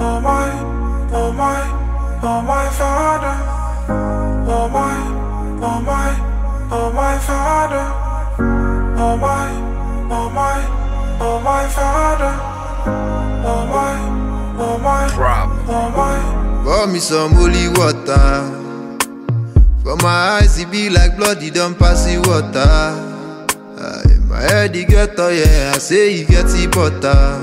oh my, oh my, oh my father. Oh my, oh my, oh my father. Oh my, oh my, oh my father. Oh my, oh my, Problem. oh my. Pour me some holy water. For my eyes, it be like blood, it don't pass the water. Aye, my head, it get oh yeah, I say it get the butter.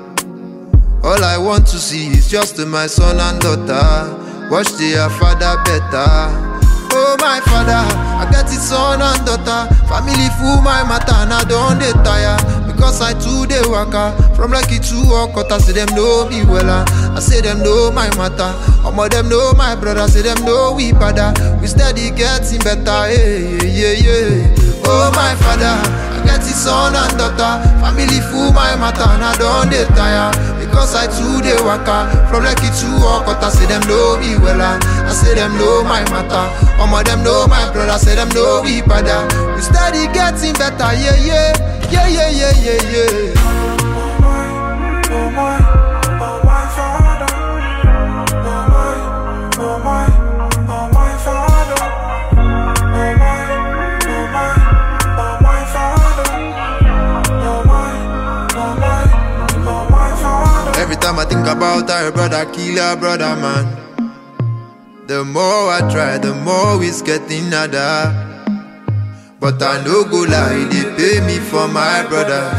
All I want to see is just my son and daughter. Watch their father better. Oh my father, I get it son and daughter. Family full my matter, and I don't dey tire. Because I too dey waka from lucky to Okota, say them know me wella. I say them know my matter. Omo them know my brother, say them know we father. We steady getting better, yeah yeah yeah. Oh my father, I get it son and daughter. Family full my matter, and I don't dey tire. Because I too dey waka from lucky to Okota, say them know me wella. I say them know my matter. Omo them know my brother, say them know we father. We steady getting better, yeah yeah. Yeah, yeah, yeah, yeah, yeah. Oh my, oh my, oh my father. Oh my, oh my, oh my father. Oh my, oh my, oh my father. Oh my, oh my, oh my father. Every time I think about her brother, kill her brother, man. The more I try, the more it's getting harder. But I no go lie, they pay me for my brothers.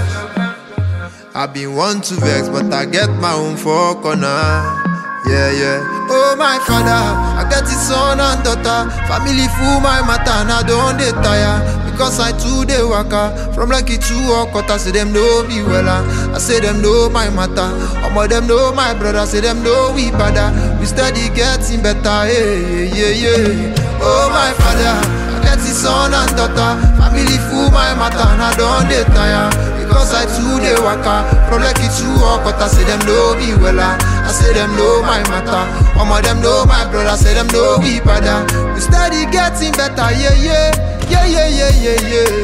I been want to vex, but I get my own for corner. Yeah, yeah. Oh my father, I get his son and daughter. Family full my matter, and I don't dey tire. Because I too dey waka from lucky to Okota, say them know me wella. I say them know my matter. Omo them know my brother, say them know we father. We steady getting better, yeah, yeah, yeah. Oh my father, I get his son and daughter. Family full my matter, and I don't dey tire. Because I too dey waka from lucky to Okota, say them know me wella. I say them know my matter. Omo them know my brother, say them know we father. We steady getting better, yeah yeah, yeah yeah yeah yeah yeah.